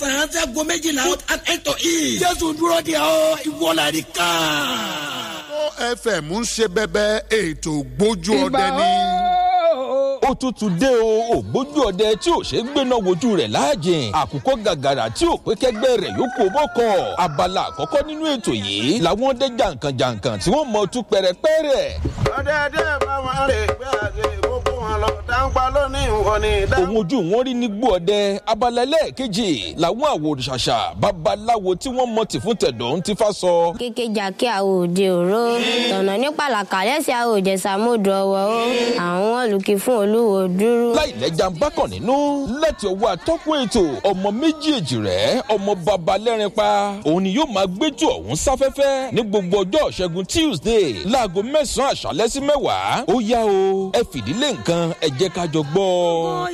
mẹ́sàn-án sẹ́gun méjìlá and eight to eat. jésù dúró de ọ ìwọlá ní ká. fm ń ṣe bẹbẹ ètò gbójú ọdẹ ní. ó tútù dé o ògbójú ọdẹ tí ò ṣe é gbéná wojú rẹ̀ láàjìn àkùkọ gàgàrà tí ò pé kẹgbẹ́ rẹ̀ yóò kó bọ́kọ̀ abala àkọ́kọ́ nínú ètò yìí làwọn ọdẹ jàǹkànjàǹkàn tí wọ́n mọ̀ tú pẹ̀rẹ̀pẹ̀rẹ̀. ọ̀dẹ̀dẹ̀ bá wọn rè gbé àgbè gbogbo wọn lọ dáńpá lónìí wọn ni. òun ojú wọn rí ní gbó ọdẹ abala ẹlẹ́ẹ̀kejì làwọn àwòrìṣàṣà babaláwo tí wọ́n mọ̀ tì fún tẹ̀dọ̀ ń ti fa sọ. kékejà kí àwọn òde òró tọ̀nà ní pàlàkà lẹ́sẹ̀ àwọn òjẹ̀sàmódò ọwọ́ ó àwọn olùkí fún olúwo dúró. láìlẹ́jà ń bákàn nínú láti ọwọ́ atọ́kùn ètò ọmọ méjèèjì rẹ̀ ọmọ baba lẹ́rin pa òun ni yóò máa gbẹ́jọ́ ọ̀hún sáfẹ́fẹ́ ní gbogbo ọjọ́ ṣẹ́gun tuesday láago mẹ́sàn-án àṣálẹ́ sí mẹ́wàá ó yá o ẹ fìdílé nǹkan ẹ jẹ́ ká jọ gbọ́.